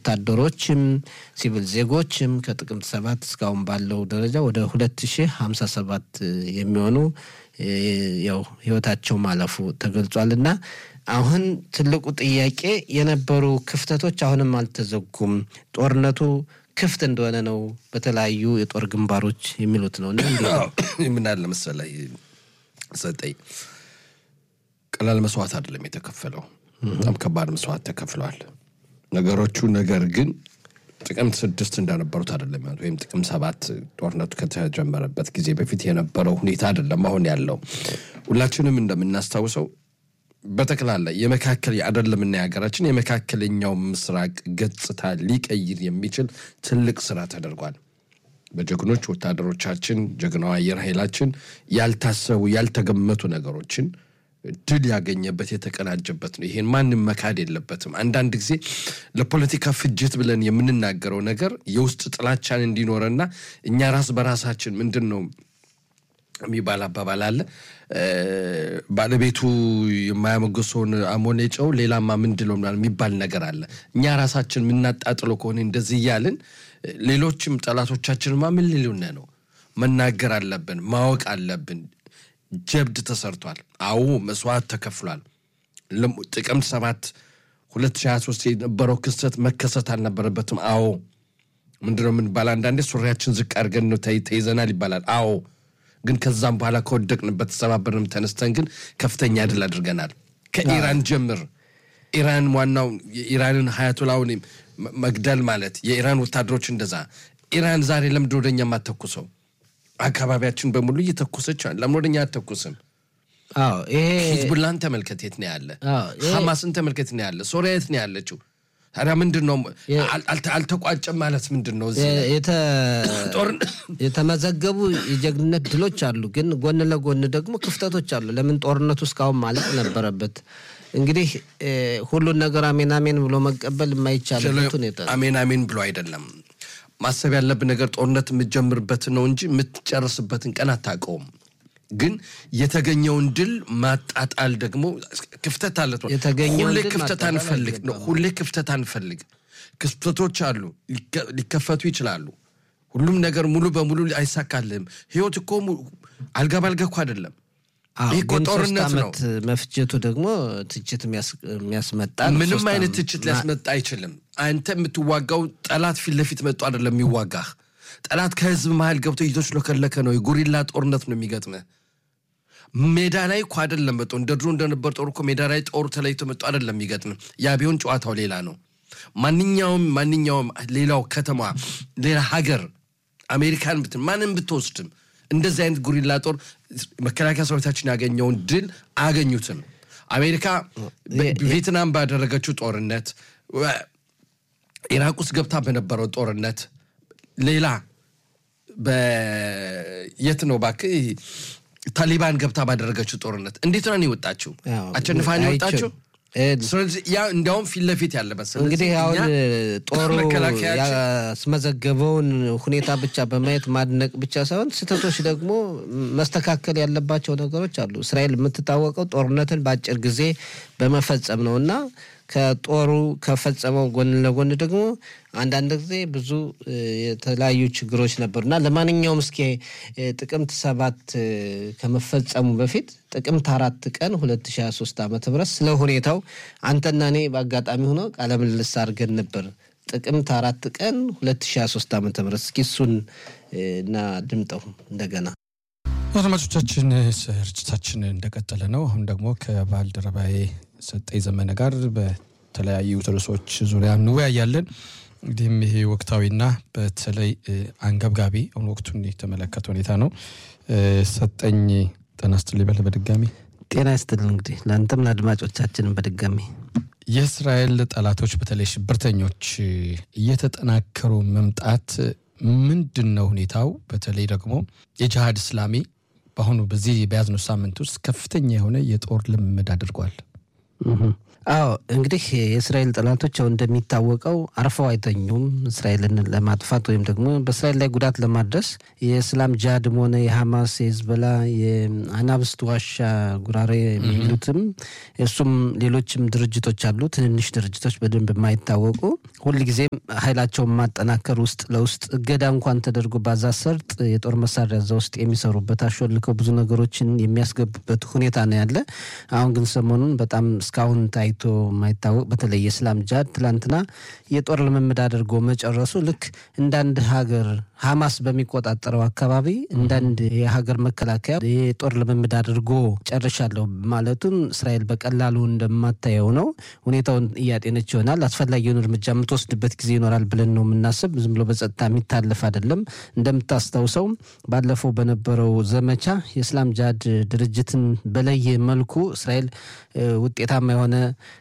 ወታደሮችም ሲቪል ዜጎችም ከጥቅምት ሰባት እስካሁን ባለው ደረጃ ወደ ሁለት ሺህ ሀምሳ ሰባት የሚሆኑ ያው ህይወታቸው ማለፉ ተገልጿል እና አሁን ትልቁ ጥያቄ የነበሩ ክፍተቶች አሁንም አልተዘጉም። ጦርነቱ ክፍት እንደሆነ ነው በተለያዩ የጦር ግንባሮች የሚሉት ነው። ምን አለ መሰለህ ሰጠኝ ቀላል መስዋዕት አይደለም የተከፈለው፣ በጣም ከባድ መስዋዕት ተከፍለዋል ነገሮቹ። ነገር ግን ጥቅምት ስድስት እንደነበሩት አይደለም ወይም ጥቅምት ሰባት ጦርነቱ ከተጀመረበት ጊዜ በፊት የነበረው ሁኔታ አይደለም አሁን ያለው። ሁላችንም እንደምናስታውሰው በጠቅላላ የመካከል አይደለምና የሀገራችን የመካከለኛው ምስራቅ ገጽታ ሊቀይር የሚችል ትልቅ ስራ ተደርጓል። በጀግኖች ወታደሮቻችን፣ ጀግናው አየር ኃይላችን ያልታሰቡ ያልተገመቱ ነገሮችን ድል ያገኘበት የተቀናጀበት ነው። ይሄን ማንም መካድ የለበትም። አንዳንድ ጊዜ ለፖለቲካ ፍጅት ብለን የምንናገረው ነገር የውስጥ ጥላቻን እንዲኖረና እኛ ራስ በራሳችን ምንድን ነው የሚባል አባባል አለ። ባለቤቱ የማያመገሰውን አሞሌ ጨው ሌላማ ምንድለው የሚባል ነገር አለ። እኛ ራሳችን የምናጣጥለው ከሆነ እንደዚህ እያልን ሌሎችም ጠላቶቻችንማ ምን ሊሉን ነው? መናገር አለብን፣ ማወቅ አለብን። ጀብድ ተሰርቷል። አዎ መስዋዕት ተከፍሏል። ጥቅምት ሰባት 2023 የነበረው ክስተት መከሰት አልነበረበትም። አዎ ምንድነው የምንባል አንዳንዴ ሱሪያችን ዝቅ አድርገን ነው ተይዘናል ይባላል። አዎ ግን ከዛም በኋላ ከወደቅንበት ተሰባበርንም ተነስተን ግን ከፍተኛ ድል አድርገናል። ከኢራን ጀምር ኢራን ዋናው የኢራንን ሀያቶላውን መግደል ማለት የኢራን ወታደሮች እንደዛ ኢራን ዛሬ ለምንድን ወደኛ የማተኩሰው? አካባቢያችን በሙሉ እየተኮሰች ለምን ወደኛ አተኩስም? ሂዝቡላን ተመልከት የት ነው ያለ? ሐማስን ተመልከት ነው ያለ? ሶሪያ የት ነው ያለችው? ታዲያ ምንድን ነው አልተቋጨም ማለት ምንድን ነው? የተመዘገቡ የጀግንነት ድሎች አሉ፣ ግን ጎን ለጎን ደግሞ ክፍተቶች አሉ። ለምን ጦርነቱ እስካሁን ማለቅ ነበረበት? እንግዲህ ሁሉን ነገር አሜን አሜን ብሎ መቀበል የማይቻልበት ሁኔታ አሜን አሜን ብሎ አይደለም ማሰብ ያለብን ነገር ጦርነት የምትጀምርበትን ነው እንጂ የምትጨርስበትን ቀን አታውቀውም። ግን የተገኘውን ድል ማጣጣል ደግሞ ክፍተት አለ። ሁሌ ክፍተት አንፈልግ ነው። ሁሌ ክፍተት አንፈልግ። ክፍተቶች አሉ፣ ሊከፈቱ ይችላሉ። ሁሉም ነገር ሙሉ በሙሉ አይሳካልህም። ህይወት እኮ አልጋ ባልጋ እኮ አይደለም። ይህ እኮ ጦርነት ነው። መፍጀቱ ደግሞ ትችት የሚያስመጣ ምንም አይነት ትችት ሊያስመጣ አይችልም። አንተ የምትዋጋው ጠላት ፊት ለፊት መጡ አይደለም የሚዋጋህ። ጠላት ከህዝብ መሀል ገብቶ እየተሽለከለከ ነው። የጉሪላ ጦርነት ነው የሚገጥምህ። ሜዳ ላይ እኮ አይደለም መጦ እንደ ድሮ እንደነበር ጦር እኮ ሜዳ ላይ ጦሩ ተለይቶ መጡ አይደለም የሚገጥምህ። ያ ቢሆን ጨዋታው ሌላ ነው። ማንኛውም ማንኛውም ሌላው ከተማ ሌላ ሀገር አሜሪካን ብትን ማንም ብትወስድም እንደዚህ አይነት ጉሪላ ጦር መከላከያ ሰራዊታችን ያገኘውን ድል አያገኙትም። አሜሪካ ቪየትናም ባደረገችው ጦርነት፣ ኢራቅ ውስጥ ገብታ በነበረው ጦርነት፣ ሌላ በየት ነው እባክህ ታሊባን ገብታ ባደረገችው ጦርነት እንዴት ነው የወጣችው? አሸንፋን የወጣችው? ስለዚህ ያ እንዲያውም ፊት ለፊት ያለበት እንግዲህ አሁን ጦሩ ያስመዘገበውን ሁኔታ ብቻ በማየት ማድነቅ ብቻ ሳይሆን ስህተቶች ደግሞ መስተካከል ያለባቸው ነገሮች አሉ። እስራኤል የምትታወቀው ጦርነትን በአጭር ጊዜ በመፈጸም ነው እና ከጦሩ ከፈጸመው ጎን ለጎን ደግሞ አንዳንድ ጊዜ ብዙ የተለያዩ ችግሮች ነበሩ እና ለማንኛውም እስኪ ጥቅምት ሰባት ከመፈጸሙ በፊት ጥቅምት አራት ቀን 2023 ዓመተ ምህረት ስለ ሁኔታው አንተና እኔ በአጋጣሚ ሆኖ ቃለ ምልልስ አድርገን ነበር። ጥቅምት አራት ቀን 2023 ዓመተ ምህረት እስኪ እሱን እና ድምጠው እንደገና አድማጮቻችን ስርጭታችን እንደቀጠለ ነው። አሁን ደግሞ ከባልደረባዬ ሰጠኝ ዘመነ ጋር በተለያዩ ርዕሶች ዙሪያ እንወያያለን። እንግዲህም ይሄ ወቅታዊና በተለይ አንገብጋቢ አሁን ወቅቱን የተመለከተ ሁኔታ ነው። ሰጠኝ ጤና ይስጥልኝ በል በድጋሚ ጤና ይስጥልን። እንግዲህ ለአንተም ለአድማጮቻችንም በድጋሚ የእስራኤል ጠላቶች በተለይ ሽብርተኞች እየተጠናከሩ መምጣት ምንድን ነው ሁኔታው? በተለይ ደግሞ የጅሃድ እስላሚ በአሁኑ በዚህ በያዝነው ሳምንት ውስጥ ከፍተኛ የሆነ የጦር ልምምድ አድርጓል። አዎ እንግዲህ የእስራኤል ጠላቶች ያው እንደሚታወቀው አርፈው አይተኙም። እስራኤልን ለማጥፋት ወይም ደግሞ በእስራኤል ላይ ጉዳት ለማድረስ የእስላም ጃድም ሆነ የሐማስ የህዝበላ የአናብስት ዋሻ ጉራሬ የሚሉትም እሱም ሌሎችም ድርጅቶች አሉ። ትንንሽ ድርጅቶች በደንብ የማይታወቁ ሁልጊዜም ኃይላቸውን ማጠናከር ውስጥ ለውስጥ እገዳ እንኳን ተደርጎ ባዛ ሰርጥ የጦር መሳሪያ እዛ ውስጥ የሚሰሩበት አሾልከው ብዙ ነገሮችን የሚያስገቡበት ሁኔታ ነው ያለ። አሁን ግን ሰሞኑን በጣም እስካሁን ታይቶ የማይታወቅ በተለይ የእስላም ጃድ ትላንትና የጦር ልምምድ አድርጎ መጨረሱ ልክ እንዳንድ ሀገር ሐማስ በሚቆጣጠረው አካባቢ እንዳንድ የሀገር መከላከያ የጦር ልምምድ አድርጎ ጨርሻለሁ ማለቱን እስራኤል በቀላሉ እንደማታየው ነው። ሁኔታውን እያጤነች ይሆናል። አስፈላጊውን እርምጃ የምትወስድበት ጊዜ ይኖራል ብለን ነው የምናስብ። ዝም ብሎ በጸጥታ የሚታለፍ አይደለም። እንደምታስታውሰው ባለፈው በነበረው ዘመቻ የእስላም ጃድ ድርጅትን በለየ መልኩ እስራኤል ውጤታማ የሆነ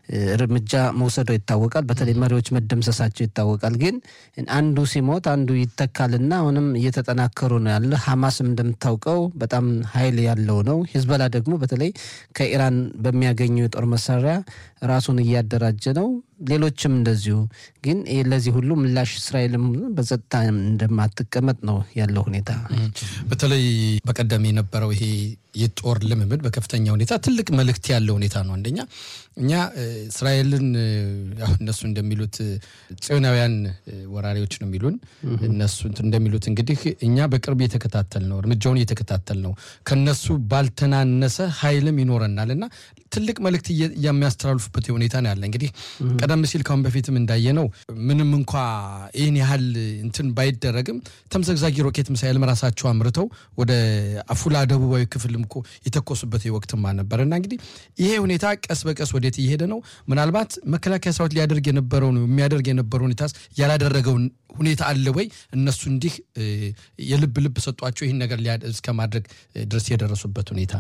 እርምጃ መውሰዷ ይታወቃል። በተለይ መሪዎች መደምሰሳቸው ይታወቃል። ግን አንዱ ሲሞት አንዱ ይተካልና አሁንም እየተጠናከሩ ነው ያለ። ሐማስም እንደምታውቀው በጣም ኃይል ያለው ነው። ሂዝበላ ደግሞ በተለይ ከኢራን በሚያገኘው የጦር መሳሪያ ራሱን እያደራጀ ነው። ሌሎችም እንደዚሁ። ግን ለዚህ ሁሉ ምላሽ እስራኤልም በጸጥታ እንደማትቀመጥ ነው ያለው ሁኔታ። በተለይ በቀደም የነበረው ይሄ የጦር ልምምድ በከፍተኛ ሁኔታ ትልቅ መልእክት ያለው ሁኔታ ነው። አንደኛ እኛ እስራኤልን እነሱ እንደሚሉት ጽዮናውያን ወራሪዎች ነው የሚሉን እነሱ እንደሚሉት እንግዲህ እኛ በቅርብ እየተከታተል ነው እርምጃውን እየተከታተል ነው ከነሱ ባልተናነሰ ኃይልም ይኖረናል እና ትልቅ መልእክት የሚያስተላልፉበት ሁኔታ ነው ያለ። እንግዲህ ቀደም ሲል ካሁን በፊትም እንዳየነው ምንም እንኳ ይህን ያህል እንትን ባይደረግም ተምዘግዛጊ ሮኬት ሚሳይልም ራሳቸው አምርተው ወደ አፉላ ደቡባዊ ክፍልም እኮ የተኮሱበት ወቅትማ ነበር እና እንግዲህ ይሄ ሁኔታ ቀስ በቀስ ወዴት እየሄደ ነው? ምናልባት መከላከያ ሰራዊት ሊያደርግ የነበረው የሚያደርግ የነበረው ሁኔታ ያላደረገውን ሁኔታ አለ ወይ? እነሱ እንዲህ የልብ ልብ ሰጧቸው ይህን ነገር እስከ ማድረግ ድረስ የደረሱበት ሁኔታ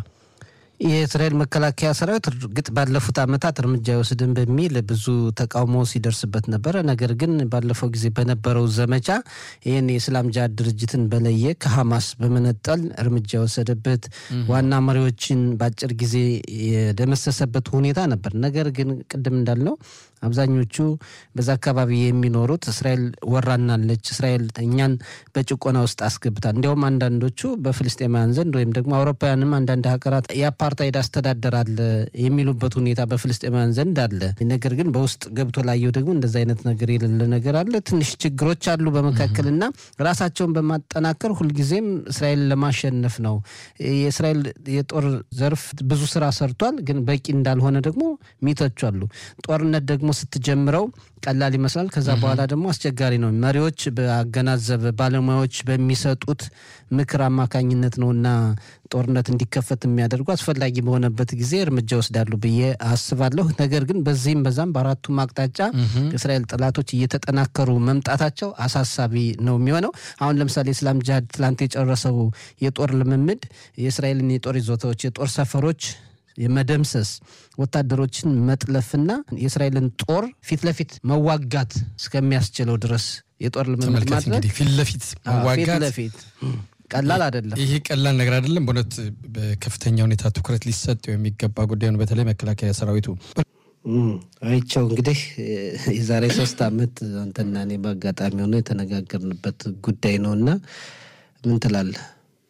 የእስራኤል መከላከያ ሰራዊት እርግጥ ባለፉት ዓመታት እርምጃ አይወስድም በሚል ብዙ ተቃውሞ ሲደርስበት ነበረ። ነገር ግን ባለፈው ጊዜ በነበረው ዘመቻ ይህን የእስላም ጃድ ድርጅትን በለየ ከሐማስ በመነጠል እርምጃ የወሰደበት ዋና መሪዎችን በአጭር ጊዜ የደመሰሰበት ሁኔታ ነበር። ነገር ግን ቅድም እንዳልነው አብዛኞቹ በዛ አካባቢ የሚኖሩት እስራኤል ወራናለች፣ እስራኤል እኛን በጭቆና ውስጥ አስገብታል። እንዲያውም አንዳንዶቹ በፍልስጤማውያን ዘንድ ወይም ደግሞ አውሮፓውያንም አንዳንድ ሀገራት የአፓርታይድ አስተዳደር አለ የሚሉበት ሁኔታ በፍልስጤማውያን ዘንድ አለ። ነገር ግን በውስጥ ገብቶ ላየው ደግሞ እንደዚ አይነት ነገር የሌለ ነገር አለ። ትንሽ ችግሮች አሉ በመካከልና ራሳቸውን በማጠናከር ሁልጊዜም እስራኤል ለማሸነፍ ነው። የእስራኤል የጦር ዘርፍ ብዙ ስራ ሰርቷል፣ ግን በቂ እንዳልሆነ ደግሞ ሚተቹ አሉ። ጦርነት ደግሞ ስትጀምረው ቀላል ይመስላል። ከዛ በኋላ ደግሞ አስቸጋሪ ነው። መሪዎች በአገናዘበ ባለሙያዎች በሚሰጡት ምክር አማካኝነት ነው እና ጦርነት እንዲከፈት የሚያደርጉ አስፈላጊ በሆነበት ጊዜ እርምጃ ወስዳሉ ብዬ አስባለሁ። ነገር ግን በዚህም በዛም በአራቱም አቅጣጫ የእስራኤል ጠላቶች እየተጠናከሩ መምጣታቸው አሳሳቢ ነው የሚሆነው። አሁን ለምሳሌ እስላም ጅሃድ ትላንት የጨረሰው የጦር ልምምድ የእስራኤልን የጦር ይዞታዎች፣ የጦር ሰፈሮች የመደምሰስ ወታደሮችን መጥለፍና የእስራኤልን ጦር ፊት ለፊት መዋጋት እስከሚያስችለው ድረስ የጦር ልምምድ ማድረግ ፊት ለፊት ፊት መዋጋት ለፊት ቀላል አይደለም። ይሄ ቀላል ነገር አይደለም። በእውነት በከፍተኛ ሁኔታ ትኩረት ሊሰጠው የሚገባ ጉዳይ ነው። በተለይ መከላከያ ሰራዊቱ አይቸው እንግዲህ የዛሬ ሶስት ዓመት አንተና እኔ በአጋጣሚ ሆኖ የተነጋገርንበት ጉዳይ ነው እና ምን ትላለህ?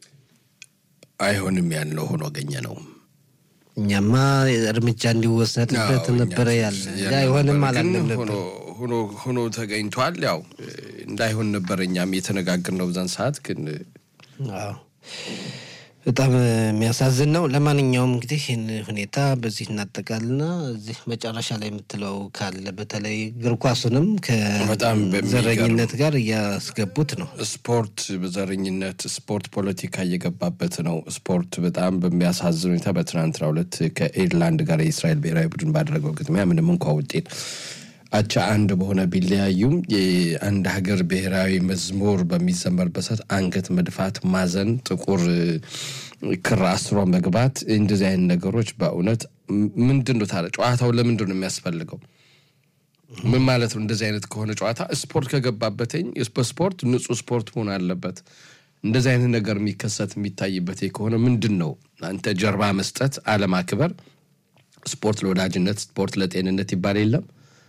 አይሆንም ያልነው ሆኖ አገኘ ነው። እኛማ እርምጃ እንዲወሰድበት አዎ፣ ነበረ እኛም ያለ ያለ አይሆንም ነበረ። አላለም ግን ነበር። ሆኖ ሆኖ ሆኖ ተገኝቷል። ያው እንዳይሆን ነበር እኛም የተነጋገርነው በዛን ሰዓት ግን አዎ በጣም የሚያሳዝን ነው። ለማንኛውም እንግዲህ ይህን ሁኔታ በዚህ እናጠቃልና እዚህ መጨረሻ ላይ የምትለው ካለ በተለይ እግር ኳሱንም በጣም በሚገርም ከዘረኝነት ጋር እያስገቡት ነው። ስፖርት በዘረኝነት ስፖርት ፖለቲካ እየገባበት ነው። ስፖርት በጣም በሚያሳዝን ሁኔታ በትናንትናው ዕለት ከኤርላንድ ጋር የእስራኤል ብሔራዊ ቡድን ባደረገው ግጥሚያ ምንም እንኳ ውጤት አቻ አንድ በሆነ ቢለያዩም የአንድ ሀገር ብሔራዊ መዝሙር በሚዘመርበት ሰዓት አንገት መድፋት፣ ማዘን፣ ጥቁር ክር አስሮ መግባት እንደዚህ አይነት ነገሮች በእውነት ምንድን ነው ታዲያ ጨዋታው ለምንድን ነው የሚያስፈልገው? ምን ማለት ነው? እንደዚህ አይነት ከሆነ ጨዋታ ስፖርት ከገባበትኝ በስፖርት ንጹህ ስፖርት መሆን አለበት። እንደዚህ አይነት ነገር የሚከሰት የሚታይበት ከሆነ ምንድን ነው አንተ ጀርባ መስጠት፣ አለማክበር ስፖርት ለወዳጅነት፣ ስፖርት ለጤንነት ይባል የለም።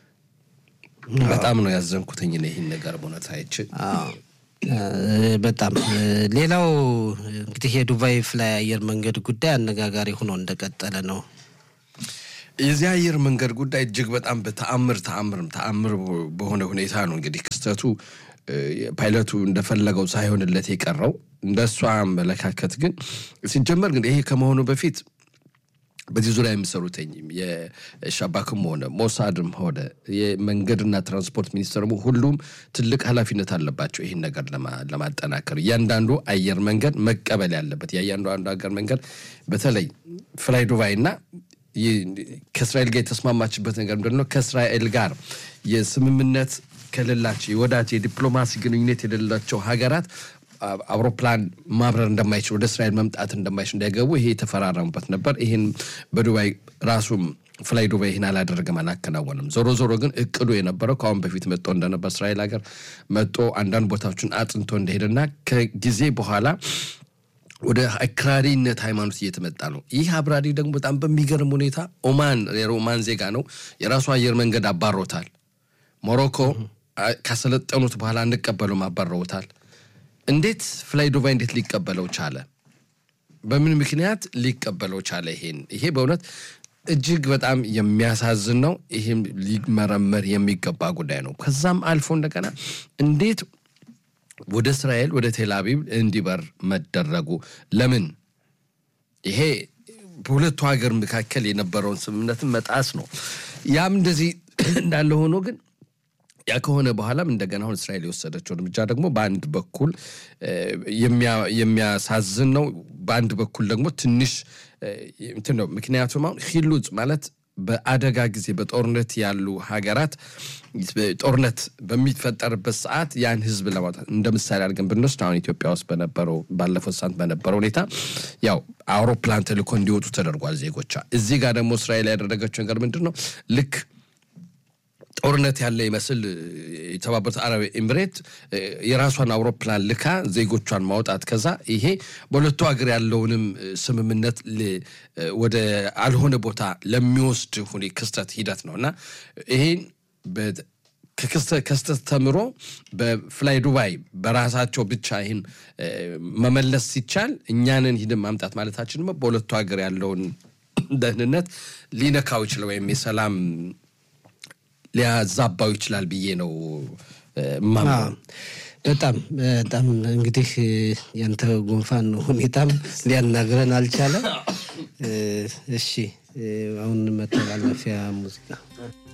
በጣም ነው ያዘንኩትኝ እኔ ይህን ነገር በእውነት አይቼ አዎ፣ እ፣ በጣም እ፣ ሌላው እንግዲህ የዱባይ ፍላይ አየር መንገድ ጉዳይ አነጋጋሪ ሆኖ እንደቀጠለ ነው። የዚህ አየር መንገድ ጉዳይ እጅግ በጣም በተአምር ተአምርም ተአምር በሆነ ሁኔታ ነው እንግዲህ ክስተቱ እ፣ ፓይለቱ እንደፈለገው ሳይሆንለት የቀረው እንደ እሷ አመለካከት ግን ሲጀመር ግን ይሄ ከመሆኑ በፊት በዚህ ዙሪያ የሚሰሩትኝ የሻባክም ሆነ ሞሳድም ሆነ የመንገድና ትራንስፖርት ሚኒስቴር ሁሉም ትልቅ ኃላፊነት አለባቸው ይህን ነገር ለማ- ለማጠናከር እያንዳንዱ አየር መንገድ መቀበል ያለበት የእያንዳንዱ አገር መንገድ በተለይ ፍላይ ዱባይ እና ይህ ከእስራኤል ጋር የተስማማችበት ነገር ምንድን ነው? ከእስራኤል ጋር የስምምነት ከሌላቸው የወዳጅ የዲፕሎማሲ ግንኙነት የሌላቸው ሀገራት አ- አውሮፕላን ማብረር እንደማይችል ወደ እስራኤል መምጣት እንደማይችል እንዳይገቡ ይሄ የተፈራረሙበት ነበር። ይህን በዱባይ ራሱም ፍላይ ዱባይ ይህን አላደረገም፣ አላከናወንም። ዞሮ ዞሮ ግን እቅዱ የነበረው ከአሁን በፊት መጥቶ እንደነበር እስራኤል ሀገር መጥቶ አንዳንድ ቦታዎችን አጥንቶ እንደሄደና ከጊዜ በኋላ ወደ አክራሪነት ሃይማኖት እየተመጣ ነው። ይህ አብራሪ ደግሞ በጣም በሚገርም ሁኔታ ኦማን የኦማን ዜጋ ነው። የራሱ አየር መንገድ አባሮታል። ሞሮኮ አ- ካሰለጠኑት በኋላ እንቀበሉም አባረውታል። እንዴት ፍላይ ዱባይ እንዴት ሊቀበለው ቻለ? በምን ምክንያት ሊቀበለው ቻለ? ይሄን ይሄ በእውነት እጅግ በጣም የሚያሳዝን ነው። ይህም ሊመረመር የሚገባ ጉዳይ ነው። ከዛም አልፎ እንደገና እንዴት ወደ እስራኤል ወደ ቴል አቪቭ እንዲበር መደረጉ ለምን? ይሄ በሁለቱ ሀገር መካከል የነበረውን ስምምነትን መጣስ ነው። ያም እንደዚህ እንዳለ ሆኖ ግን ያ ከሆነ በኋላም እንደገና አሁን እስራኤል የወሰደችው እርምጃ ደግሞ በአንድ በኩል እ፣ የሚያ- የሚያሳዝን ነው። በአንድ በኩል ደግሞ ትንሽ እ፣ እንትን ነው። ምክንያቱም አሁን ሂሉጽ ማለት በአደጋ ጊዜ በጦርነት ያሉ ሀገራት ጦርነት በሚፈጠርበት ሰዓት ያን ህዝብ ለማውጣት እንደ ምሳሌ አድርገን ብንወስድ አሁን ኢትዮጵያ ውስጥ በነበረው ባለፈው ሳምንት በነበረው ሁኔታ ያው አውሮፕላን ተልኮ እንዲወጡ ተደርጓል ዜጎቿ። እዚህ ጋር ደግሞ እስራኤል ያደረገችው ነገር ምንድን ነው ልክ ጦርነት ያለ ይመስል የተባበሩት አረብ ኤምሬት እ፣ የራሷን አውሮፕላን ልካ ዜጎቿን ማውጣት ከዛ ይሄ በሁለቱ ሀገር ያለውንም እ፣ ስምምነት ል- እ፣ ወደ አልሆነ ቦታ ለሚወስድ ሁኔ ክስተት ሂደት ነው እና ይሄን በ- ከክስተ- ከስተት ተምሮ በፍላይ ዱባይ በራሳቸው ብቻ ይህን እ፣ መመለስ ሲቻል እኛንን ሂድን ማምጣት ማለታችን ደግሞ በሁለቱ ሀገር ያለውን ደህንነት ሊነካው ይችላል ወይም የሰላም ሊያዛባው ይችላል ብዬ ነው እ፣ ማምነው። አዎ፣ በጣም በጣም እንግዲህ እ፣ ያንተ ጉንፋን ሁኔታም ሊያናግረን አልቻለም። እ፣ እሺ እ፣ አሁን መተላለፊያ ሙዚቃ